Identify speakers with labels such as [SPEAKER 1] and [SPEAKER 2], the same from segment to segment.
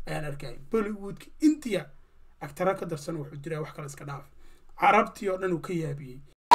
[SPEAKER 1] ayaan arkaya bollywoodka india agtara ka darsan wuxuu diraa wax kale iska dhaaf carabtii oo dhan uu ka yaabiyey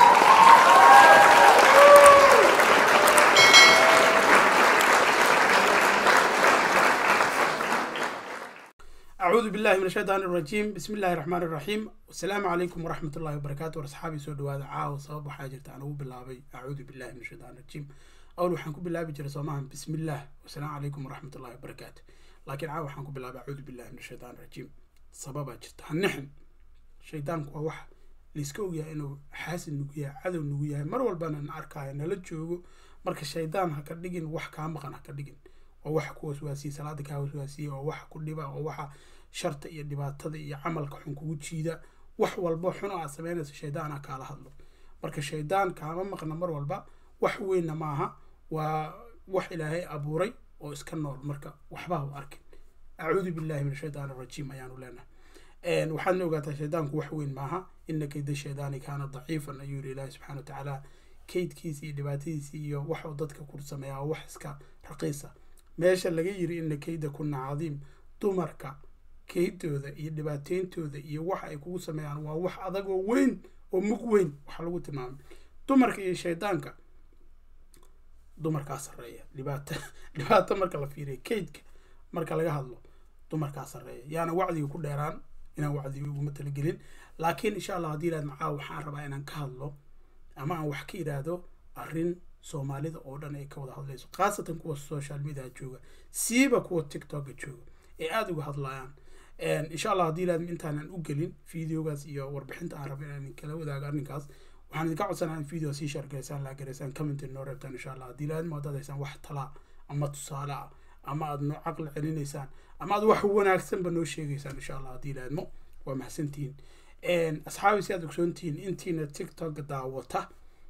[SPEAKER 1] أعوذ بالله من الشيطان الرجيم بسم الله الرحمن الرحيم والسلام عليكم ورحمة الله وبركاته وأصحابي سو دواada caawa sabab waxaa jirta aan ugu bilaabay أعوذ بالله من الشيطان الرجيم أول waxaan ku bilaabi jiray soomahan بسم الله والسلام عليكم ورحمة الله وبركاته laakiin caawa waxaan ku bilaabay أعوذ بالله من الشيطان الرجيم sababaa jirta hanixin shaydaanku waa wax layska ogyahay inuu xaasid nugu yahay cadow nugu yahay mar walbana na arkaayo nala joogo marka shaydaan ha ka dhigin wax kaa maqan ha ka dhigin oo waxa ku waswaasiye salaada kaa waswaasiye oo waxa ku dhiba oo waxa sharta iyo dhibaatada iyo camalka xun kugu jiida wax walba xun oo aad sameynayso shaydaana kaala hadlo marka shaydaan kaama maqna mar walba wax weynna maaha waa wax ilaahay abuuray oo iska nool marka waxba ha u arkin acuudu billahi min ashaytaan arajiim ayaanu leenahay waxaadna ogaataa shaydaanku wax weyn maaha ina kayda shaydaani kaana daciifan ayuu yiri ilaahi subxana watacaala kaydkiisi iyo dhibaatadiisi iyo waxuu dadka ku sameeyaa oo wax iska raqiisa meesha laga yiri ina kayda kuna cadiim dumarka kaydooda iyo dhibaateyntooda iyo waxa ay kugu sameeyaan waa wax adagoo weyn oo mug weyn waxa lagu tilmaamay dumarka iyo shaydaanka dumarkaa sarreeya dhibaato dhibaato marka la fiiriya kaydka marka laga hadlo dumarkaa sarreeya yaana wacdiga ku dheeraan inaan wacdiga uguma talagelin laakiin insha allah haddii ilaad macaa waxaan rabaa inaan ka hadlo ama aan wax ka idhaahdo arrin soomaalida oo dhan ay ka wada hadlayso khaasatan kuwa social media jooga siiba kuwa tiktoka jooga ee aada uga hadlayaan insha allah haddii ilaad intaanan u gelin videogaas iyo warbixinta aan rabo inaan kala wadaago arrinkaas waxaan idinka codsanaa in video sii share garaysaan laa garaysaan commentin noo reebtaan insha allah haddii ilaad ma haddaad haysaan wax talaa ama tusaale ah ama aad noo caqli celinaysaan ama aad wax wanaagsanba noo sheegaysaan insha allah haddii ilaadmo waa mahadsantihiin asxaabi si aad ogsoontihiin intiina tiktok daawata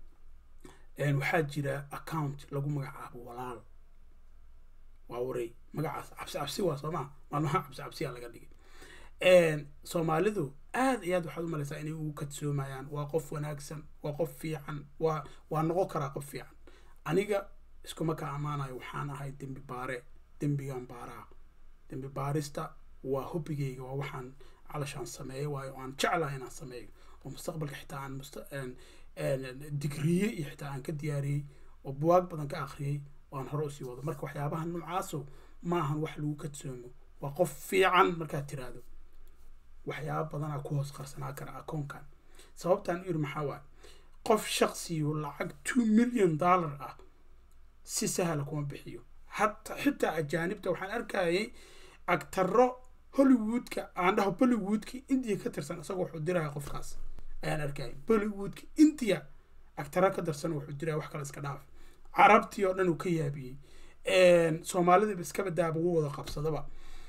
[SPEAKER 1] waxaa jira account lagu magacaabo walaal waa waray magacaas cabsi cabsi waa soo maa maalmaha cabsi cabsiyaa laga dhigay soomaalidu aad iyo aad waxaad u malaysaa inay ugu kadsoomayaan waa qof wanaagsan waa qof fiican waa waa noqon karaa qof fiican aniga iskuma ka ammaanayo waxaan ahay dembi baare dembigan baaraa dembi baarista waa hobigayga waa waxaan calashaan sameeyo waayo aan jeclaha inaan sameeyo oo mustaqbalka xitaa aan must digriye iyo xitaa aan ka diyaariyey oo buwaag badan ka akhriyey oo aan hore usii wado marka waxyaabaha noocaaso maahan wax lagu kadsoomo waa qof fiican markaad tiraahdo waxyaaba badanaa ku hoos qarsanaa kara akoonkan sababtaan u yiri maxaa waaye qof shaqsiyo lacag two million dollar ah si sahla kuma bixiyo hata xitaa ajaanibta waxaan arkayay agtaro hollywoodka aan dhaho bollywoodka india ka tirsan isagoo wuxuu diraya qofkaas ayaan arkayay bollywoodka india agtara ka darsan wuxuu diraya wax kale iska dhaaf carabtii oo dhan uu ka yaabiyey soomaalidaba iskaba daaba ugu wada qabsadaba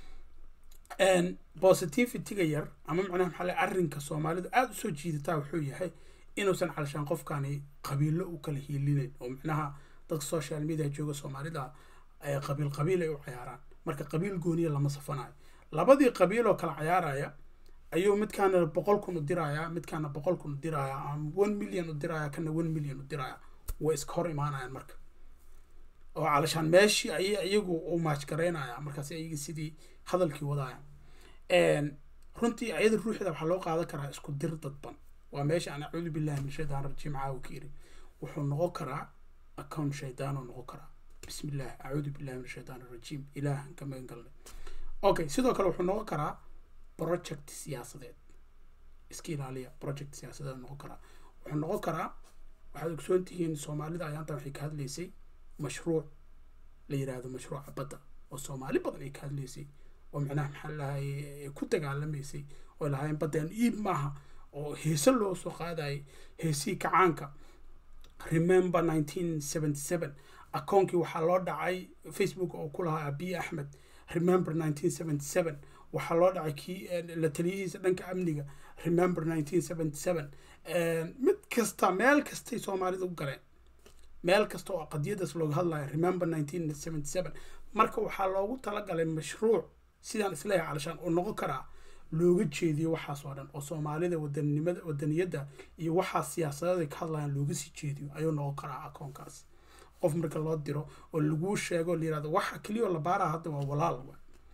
[SPEAKER 1] positivityga yar ama macnaha maxaa le arrinka soomaalidu aada usoo jiidataa wuxuu yahay inuusan calashaan qofkani qabiilo u kala hiilinayn oo macnaha dadka social media jooga soomaalida qabiil qabiil ay u cayaaraan marka qabiil gooniya lama safanayo labadii qabiil oo kala cayaaraya ayuu midkaana boqol kun u diraya midkaana boqol kun u diraya ama one million u diraya kana one million u diraya way iska hor imaanayaan marka oo calashaan meeshii ayay iyagu u maajgaraynaya markaas ayaga sidii hadalkii wadaya runtii ayada ruuxda waxaa loo qaadan karaa isku dir dadban waa meesha aan acuudu billahi min shaytaan rajiim caawa ka iri wuxuu noqon karaa account shaydaan uu noqon karaa bismi illah acuudu billahi min shaytaan arajiim ilaahan ka magan galnay okay sidoo kale wuxuu noqon karaa project siyaasadeed iska ilaaliya project siyaasadeed noqon karaa wuxuu noqon karaa waxaad ogsoon tihiin soomaalida ayaantan waxay ka hadlaysay mashruuc la yiraahdo mashruuca badda oo soomaali badan ay ka hadlaysay oo macnaha maxaa lahay ku dagaalamaysay oo lahaayeen baddeen iib maaha oo heese loo soo qaadayay heesihii kacaanka remember nineteen seventy seven akoonkii waxaa loo dhacay facebook oo ku lahaa abiy axmed remember nineteen seventy seven waxaa loo dhacay kii la taliyihiisa dhanka amniga remember nineteen seventy seven mid kasta meel kastay soomaalida u galeen meel kasta oo qadiyadaas looga hadlayo remember nineteen seventy seven marka waxaa loogu talagalay mashruuc sidaan isleeyahay calashaan oo noqon karaa looga jeediyo waxaas oo dhan oo soomaalida wadanimada wadaniyadda iyo waxaa siyaasadeed ka hadlayaan looga sii jeediyo ayuu noqon karaa akoonkaas qof marka loo diro oo laguu sheego la yirahdo waxa keliya oo la baaraa hadda waa walaal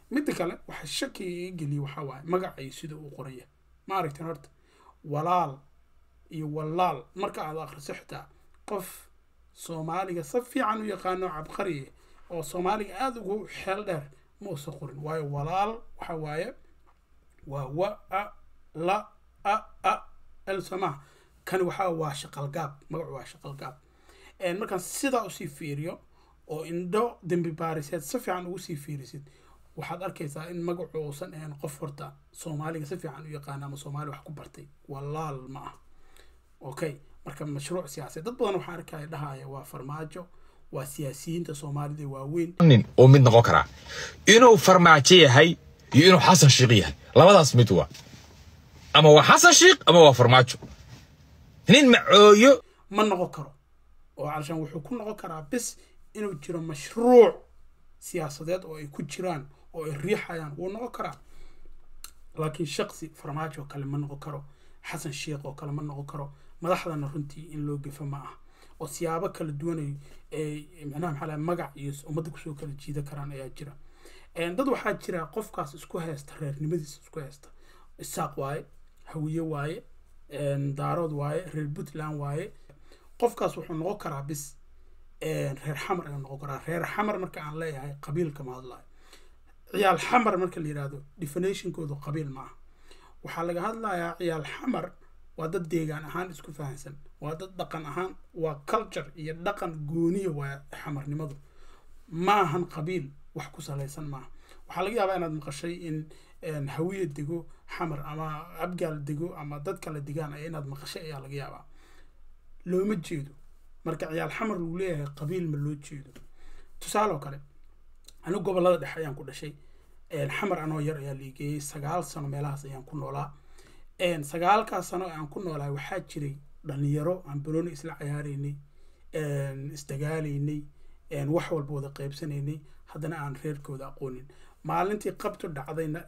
[SPEAKER 1] midda kale waxa shakiga iga geliya waxaa waaye magaca iyo sida uu qoraya ma aragteen horta walaal iyo walaal marka aad akhriso xitaa qof soomaaliga si fiican u yaqaano cabqariye oo soomaaliga aada ugu xeel dheer ma usa qorin waayo walaal waxa waaye waa wa a la a a el samaha kani waxaa waa shaqalgaab magacu waa shaqalgaab markaan sidaa usii fiiriyo oo indho dembi baariseed si fiican ugu sii fiirisid waxaad arkaysaa in magacu uusan ahayn qof horta soomaaliga si fiican u yaqaana ama soomaali wax ku bartay walaal ma ah okay marka mashruuc siyaasadeed dad badan waxaan arkaya dhahaya waa farmaajo waa siyaasiyiinta soomaalida waaweyn
[SPEAKER 2] nin uu mid noqon karaa inuu farmaajo yahay iyo inuu xasan shiiq yahay labadaas mid waa ama waa xasan shiiq ama waa farmaajo nin macooyo
[SPEAKER 1] ma noqon karo oo calashaan wuxuu ku noqon karaa bis inuu jiro mashruuc siyaasadeed oo ay ku jiraan oo ay riixayaan wuu noqon karaa laakiin shaqsi farmaajo oo kale ma noqon karo xasan sheekh oo kale ma noqon karo madaxdana runtii in loo gefo ma ah oo siyaabo kala duwanay ay macnaha maxaa lahay magac iyo ummadda kusoo kala jiida karaan ayaa jira dad waxaa jira qofkaas isku haysta reernimadiisa isku haysta isaaq waaye hawiye waaye daarood waaye reer puntland waaye qofkaas wuxuu noqon karaa bis reer xamar ayuu noqon karaa reer xamar marka aan leeyahay qabiilka ma hadlayo ciyaal xamar marka la yihahdo definitionkoodu qabiil ma ah waxaa laga hadlayaa ciyaal xamar waa dad deegaan ahaan isku fahansan waa dad dhaqan ahaan waa culture iyo dhaqan gooniya waa xamarnimadu ma ahan qabiil wax ku salaysan maaha waxaa laga yaabaa inaad maqashay in hawiye dego xamar ama abgaal dego ama dad kale degaan ay inaad maqashay ayaa laga yaabaa looma jeedo marka ciyaal xamar lagu leeyahay qabiil ma loo jeedo tusaale oo kale anigu gobolada dhexe ayaan ku dhashay xamar anoo yar ayaa liigeeyey sagaal sano meelahaas ayaan ku noolaa sagaalkaas sano aan ku noolahay waxaa jiray dhalinyaro aan banooni isla cayaareynay isdagaalaynay wax walba wada qeybsanaynay haddana aan reerkooda aqoonin maalintii qabtu dhacdayna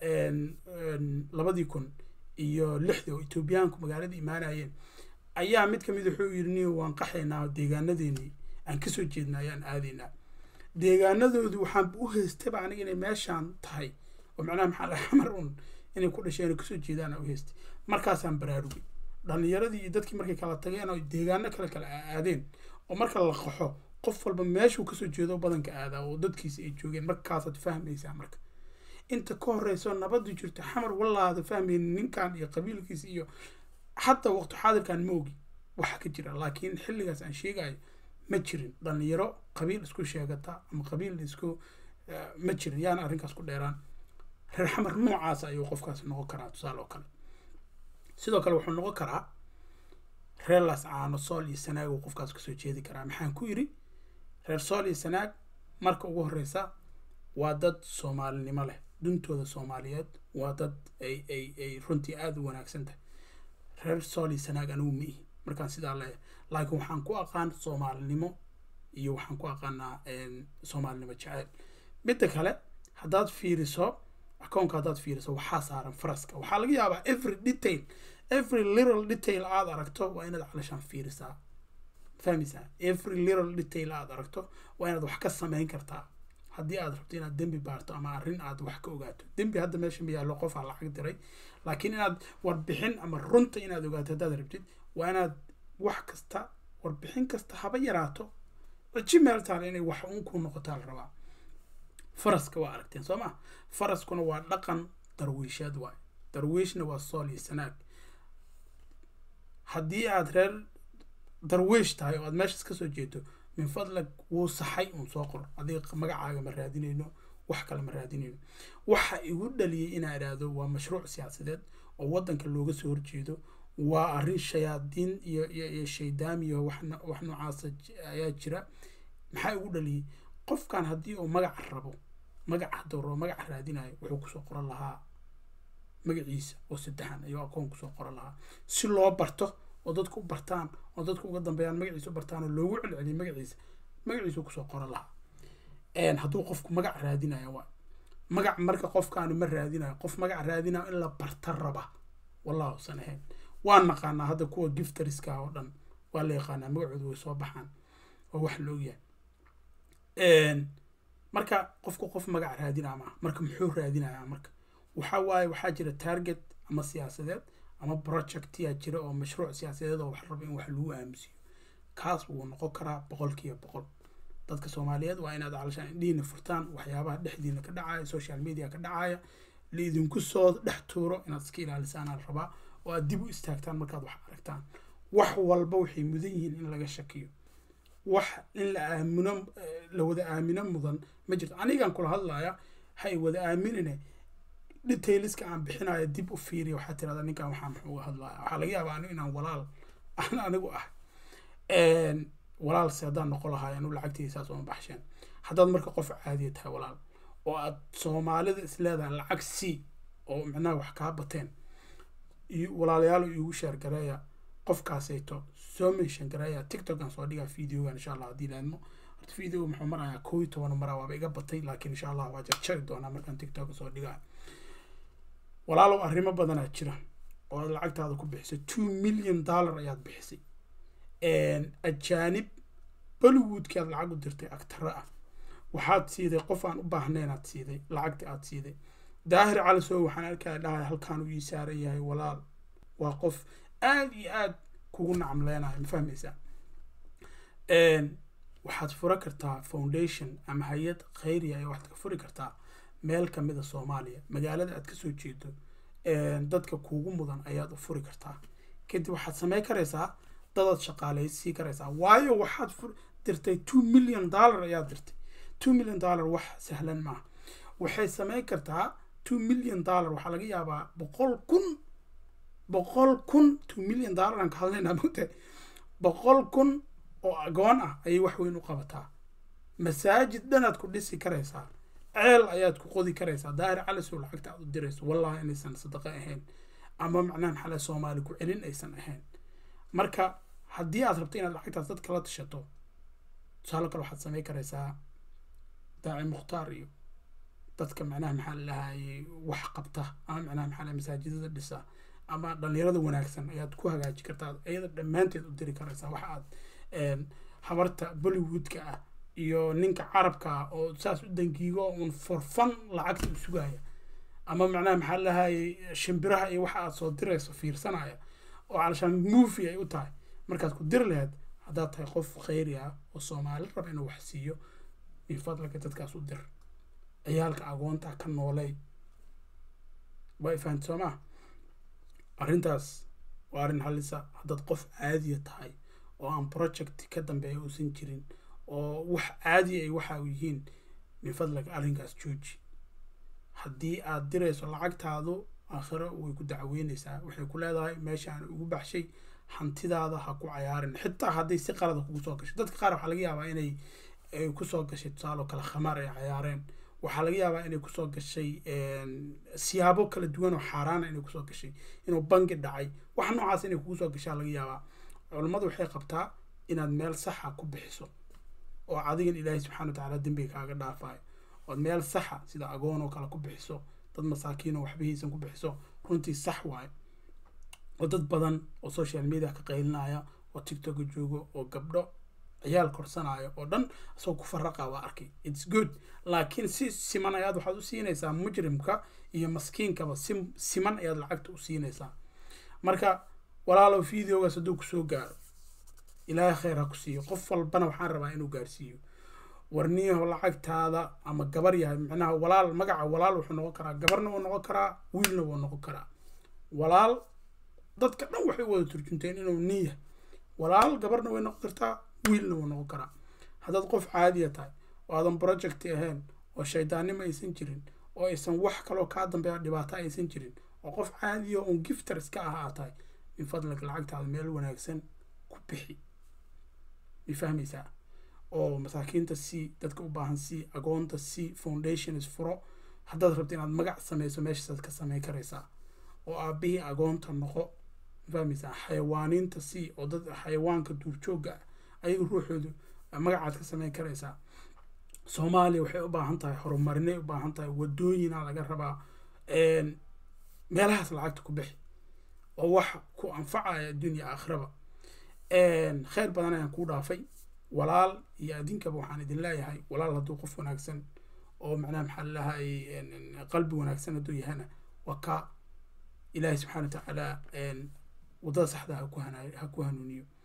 [SPEAKER 1] labadii kun iyo lixdii oo etoobiyaanku magaalada imaanayeen ayaa mid kamid wuxuu yiri niyo waan qaxaynaa deegaanadeennii aan kasoo jeedna ayaan aadaynaa deegaanadoodii waxaan u haystaba aniga inay meeshaan tahay oo macnaha maxaa la xamar un inay ku dhasheen oo kasoo jeedaan u haystay markaasaan baraarugay dhalinyaradii iyo dadkii markay kala tageen oo deegaano kale kala aadeen oo marka la qaxo qof walba meeshuu kasoo jeedo badanka aadaa oo dadkiisa ay joogeen markaasaad fahmaysaa marka inta ka horeyso nabadu jirto xamar wallaada fahmaynin ninkan iyo qabiilkiisa iyo xataa waqti xaadirkan ma ogi waxa ka jira laakiin xilligaas aan sheegayo ma jirin dhalinyaro qabiil isku sheegata ama qabiil isku ma jirin yaana arrinkaas ku dheeraan reer xamar noocaas ayuu qofkaasi noqon karaa tusaale oo kale sidoo kale wuxuu noqon karaa reer las caano sool iyo sanaag uu qofkaas kasoo jeedi karaa maxaan ku yidhi reer sool iyo sanaag marka ugu horeysa waa dad soomaalinimo leh dhuntooda soomaaliyeed waa dad ay ay ay runtii aada u wanaagsan tahay reer sool iyo sanaag anigu ma ihi markaan sidaa leeyahay laakiin waxaan ku aqaan soomaalinimo iyo waxaan ku aqaanaa soomaalinimo jeceyl midda kale haddaad fiiriso akoonka haddaad fiiriso waxaa saaran faraska waxaa laga yaabaa every detail every little detail aad aragto waa inaad calashaan fiirisaa fahmaysaa every little detail aad aragto waa inaad wax ka samayn kartaa haddii aad rabto inaad dembi baarto ama arrin aad wax ka ogaato dembi hadda meesha ma yaallo qofaa lacag diray laakiin inaad warbixin ama runta inaad ogaato haddaad rabtid waa inaad wax kasta warbixin kasta haba yaraato iji meel taale inay wax uun ku noqotaa la rabaa faraska waa aragteen soo ma faraskuna waa dhaqan darwiisheed waay darwiishna waa sool iyo sanaag haddii aad reer darwiish tahay oo aad meeshaas kasoo jeedo min fadlag wuu saxay uun soo qor adiga magacaaga ma raadinayno wax kale ma raadinayno waxa igu dhaliyay inaa idhaahdo waa mashruuc siyaasadeed oo waddanka looga soo horjeedo waa arrin shayaadiin iyo iyo iyo shaydaam iyo wax wax noocaasa ayaa jira maxaa igu dhaliyay qofkan haddii uu magac rabo magac hadduu rabo magac raadinayo wuxuu kusoo qoran lahaa magaciisa oo saddexan ayuu akoon kusoo qoran lahaa si loo barto oo dadku u bartaan oo dadku uga dambeeyaan magaciisa u bartaan oo loogu celceliyo magaciisa magaciisu kusoo qoran lahaa hadduu qofku magac raadinayo waa magac marka qofkaanu ma raadinayo qof magac raadinayo in la barta raba wallahu usan ahayn waan naqaanaa hadda kuwa gifteriska oo dhan waa la yaqaanaa magacooda way soo baxaan oo wax la ogyahay marka qofku qof magac raadinaa maaha marka muxuu raadinayaa marka waxa waaye waxaa jira target ama siyaasadeed ama projectyaa jira oo mashruuc siyaasadeed oo wax raba in wax lagu aamusiyo kaas wuu noqon karaa boqolkiiba boqol dadka soomaaliyeed waa inaad calashaan indhihiina furtaan waxyaabaha dhexdiina ka dhacaya social media ka dhacaya laidinku soo dhex tuuro inaad iska ilaalisaan aan rabaa oo aad dib u istaagtaan markaad wax aragtaan wax walba waxay mudan yihiin in laga shakiyo wax in la aamino la wada aamino mudan ma jirto anigaan kula hadlaya hay wada aaminine detailska aan bixinayo dib u fiiriya waxaa tirahdaa ninkan waxaa muxuu uga hadlaya waxaa laga yaabaa anigu inaan walaal aan anigu ah walaalse haddaan noqon lahaay anu lacagtayda saas uma baxsheen haddaad marka qof caadiya tahay walaal oo aad soomaalida is leedahay lacag c oo micnaha wax kaa bateen walaalayaal iigu sheer gareeya qofkaasayto soo mention gareeya tiktokan soo dhigaa videogan insha allah haddii laadmo horta videoga muxuu marayaa koo iyo toban maraa waaba iga batay laakiin insha allah waa jarjari doonaa markaan tiktoka soo dhigaa walaalow arrimo badanaa jira oo aad lacagtaada ku bixisay two million dollar ayaad bixisay ajaanib bollywoodki aad lacag u dirtay agtaro ah waxaad siiday qof aan u baahnayn aad siiday lacagta aad siiday daahir calisow waxaan arkaya dhahay halkaan uu ii saaran yahay walaal waa qof aada iyo aada kugu nacamleynayo ma fahmaysaa waxaad fura kartaa foundation ama hay-ad khayriya ayaa waxaad ka furi kartaa meel kamida soomaaliya magaalada aad kasoo jeedo dadka kuugu mudan ayaad u furi kartaa kadib waxaad samey karaysaa dadaad shaqaaleysiin karaysaa waayo waxaad fur dirtay two million dollar ayaad dirtay two million dollar wax sahlan maaha waxay sameyn kartaa two million dollar waxaa laga yaabaa boqol kun boqol kun two million dollar aan ka hadlaynaa mogtahay boqol kun oo agoon ah ayay wax weyn u qabataa masaajid dhanaad ku dhisi karaysaa ceel ayaad ku qodi karaysaa daahir calisow lacagta aad u dirayso wallahi inaysan sadaqo ahayn ama macnaha maxaa lahay soomaali ku celin aysan ahayn marka haddii aad rabto inaad lacagtaas dad kala tashato tusaale kale waxaad samey karaysaa daaci mukhtaar iyo dadka macnaha maxaa la lahayay wax qabta ama macnaha maxaa lahay masaajidada dhisa ama dhalinyarada wanaagsan ayaad ku hagaaji kartaa iyada dhammaanteed u diri karaysaa waxa aad habarta bollywoodka ah iyo ninka carabka ah oo saas u dangiigo un forfan lacagta u sugaya ama macnaha maxaa lahayay shimbiraha iyo waxa aad soo dirayso fiirsanaya oo calashaan movie ay u tahay markaad ku diri lahayd haddaad tahay qof khayri ah oo soomaali raba inuu wax siiyo min fadlaka dadkaas u dir ciyaalka agoonta ka noolay waa ifahanta soo maa arrintaas waa arrin halisa haddaad qof caadiya tahay oo aan project ka dambeeya uusan jirin oo wax caadiya ay waxa yihiin min fadlaka arrinkaas jooji haddii aad dirayso lacagtaadu aakhiro way ku dacweyneysaa waxay ku leedahay meeshaan ugu baxshay hantidaada ha ku cayaarin xitaa hadday si qalada kugu soo gashay dadka qaar waxaa laga yaabaa inay kusoo gashay tusaale oo kale khamaar ay cayaareen waxaa laga yaabaa inay kusoo gashay siyaabo kala duwan oo xaaraana inay kusoo gashay inuu bangi dhacay wax noocaas inay kugu soo gashaa laga yaabaa culummadu waxay qabtaa inaad meel saxa ku bixiso oo adigan ilaahay subxana wa tacaala dembiga kaaga dhaafayo ood meel saxa sida agoon oo kale ku bixiso dad masaakiin oo waxbihiisan ku bixiso runtii sax waayo oo dad badan oo social media ka qaylinaya oo tiktoka joogo oo gabdho ciyaal korsanaayo oo dhan asagoo ku faraqa waa arkay its good laakiin si siman ayaad waxaad u siinaysaa mujrimka iyo maskiinkaba si siman ayaad lacagta u siinaysaa marka walaalow videogaas hadduu kusoo gaaro ilaahay khayr ha ku siiyo qof walbana waxaan rabaa inuu gaarsiiyo warniyaho lacagtaada ama gabar yahay micnaha walaal magaca walaal wuxuu noqon karaa gabarna wuu noqon karaa wiilna wuu noqon karaa walaal dadka dhan waxay wada turjunteen inuu nin yahay walaal gabarna way noqon kartaa wiilna wuu noqon karaa haddaad qof caadiya tahay oo aadan project ahayn oo shaydaannimo aysan jirin oo aysan wax kaloo kaa dambeeya dhibaato aysan jirin oo qof caadiya un gifter iska ah aad tahay min fadlika lacagtaada meel wanaagsan ku bixi may fahmaysaa oo masaakiinta c dadka u baahan c agoonta c foundations furo haddaad rabto inaad magac sameyso meeshaasaad ka sameyn karaysaa oo aabihii agoonta noqo fahmaysaa xayawaaniinta c oo dad xayawaanka duurjoogga ah ayaga ruuxoodu magacaad ka sameyn karaysaa soomaaliya waxay u baahan tahay horumarinay u baahan tahay wadooyina laga rabaa meelahaas lacagta ku bixi oo wax ku anfacaya adduunya aakhiraba khayr badan ayaan kuu dhaafay walaal iyo adinkaba waxaan idin leeyahay walaal hadduu qof wanaagsan oo macnaha maxaa lalahay qalbi wanaagsan hadduu yahana waa ka ilaahay subxana wa tacaala waddada saxda ha ku hana ha ku hanuuniyo